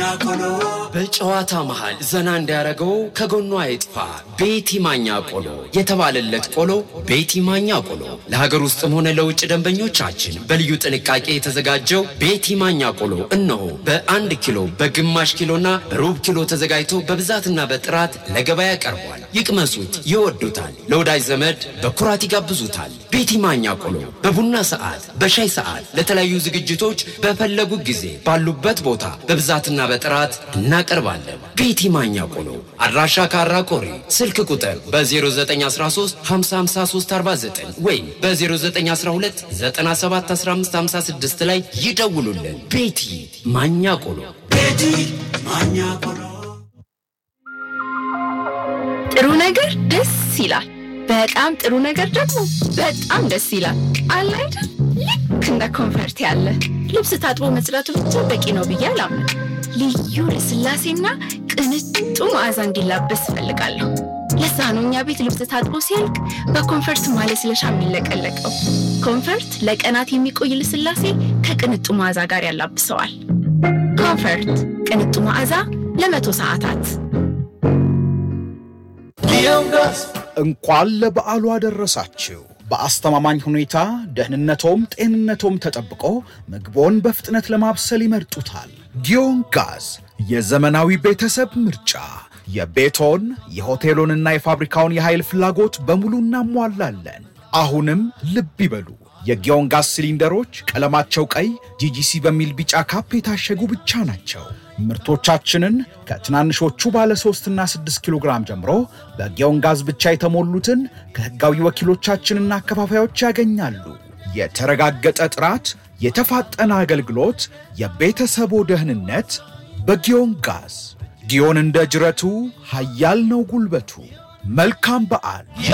በጨዋታ መሃል ዘና እንዲያደርገው ከጎኗ አይጥፋ ቤቲ ማኛ ቆሎ የተባለለት ቆሎ ቤቲ ማኛ ቆሎ ለሀገር ውስጥም ሆነ ለውጭ ደንበኞቻችን በልዩ ጥንቃቄ የተዘጋጀው ቤቲ ማኛ ቆሎ እነሆ በአንድ ኪሎ በግማሽ ኪሎና በሩብ ኪሎ ተዘጋጅቶ በብዛትና በጥራት ለገበያ ቀርቧል። ይቅመሱት፣ ይወዱታል። ለወዳጅ ዘመድ በኩራት ይጋብዙታል። ቤቲ ማኛ ቆሎ በቡና ሰዓት፣ በሻይ ሰዓት፣ ለተለያዩ ዝግጅቶች በፈለጉ ጊዜ ባሉበት ቦታ በብዛትና በጥራት እናቀርባለን። ቤቲ ማኛ ቆሎ አድራሻ ካራ ቆሪ፣ ስልክ ቁጥር በ0913 55349 ወይም በ0912 971556 ላይ ይደውሉልን። ቤቲ ማኛ ቆሎ። ቤቲ ማኛ ቆሎ። ጥሩ ነገር ደስ ይላል። በጣም ጥሩ ነገር ደግሞ በጣም ደስ ይላል። አለ አይደል? ልክ እንደ ኮንፈርት ያለ ልብስ ታጥቦ መጽዳቱ ብቻ በቂ ነው ብዬ አላምንም። ልዩ ልስላሴና ቅንጡ መዓዛ እንዲላበስ እፈልጋለሁ። ለዛ ነው እኛ ቤት ልብስ ታጥቦ ሲያልቅ በኮንፈርት ማለስለሻ የሚለቀለቀው። ኮንፈርት ለቀናት የሚቆይ ልስላሴ ከቅንጡ መዓዛ ጋር ያላብሰዋል። ኮንፈርት ቅንጡ መዓዛ ለመቶ ሰዓታት እንኳን ለበዓሉ አደረሳችሁ። በአስተማማኝ ሁኔታ ደህንነቶም ጤንነቶም ተጠብቆ ምግቦን በፍጥነት ለማብሰል ይመርጡታል። ጊዮን ጋዝ የዘመናዊ ቤተሰብ ምርጫ። የቤቶን የሆቴሎንና የፋብሪካውን የኃይል ፍላጎት በሙሉ እናሟላለን። አሁንም ልብ ይበሉ፣ የጊዮን ጋዝ ሲሊንደሮች ቀለማቸው ቀይ ጂጂሲ በሚል ቢጫ ካፕ የታሸጉ ብቻ ናቸው። ምርቶቻችንን ከትናንሾቹ ባለ 3 እና 6 ኪሎ ግራም ጀምሮ በጊዮን ጋዝ ብቻ የተሞሉትን ከሕጋዊ ወኪሎቻችንና አከፋፋዮች ያገኛሉ። የተረጋገጠ ጥራት፣ የተፋጠነ አገልግሎት፣ የቤተሰቦ ደህንነት በጊዮን ጋዝ። ጊዮን እንደ ጅረቱ ኃያል ነው ጉልበቱ። መልካም በዓል።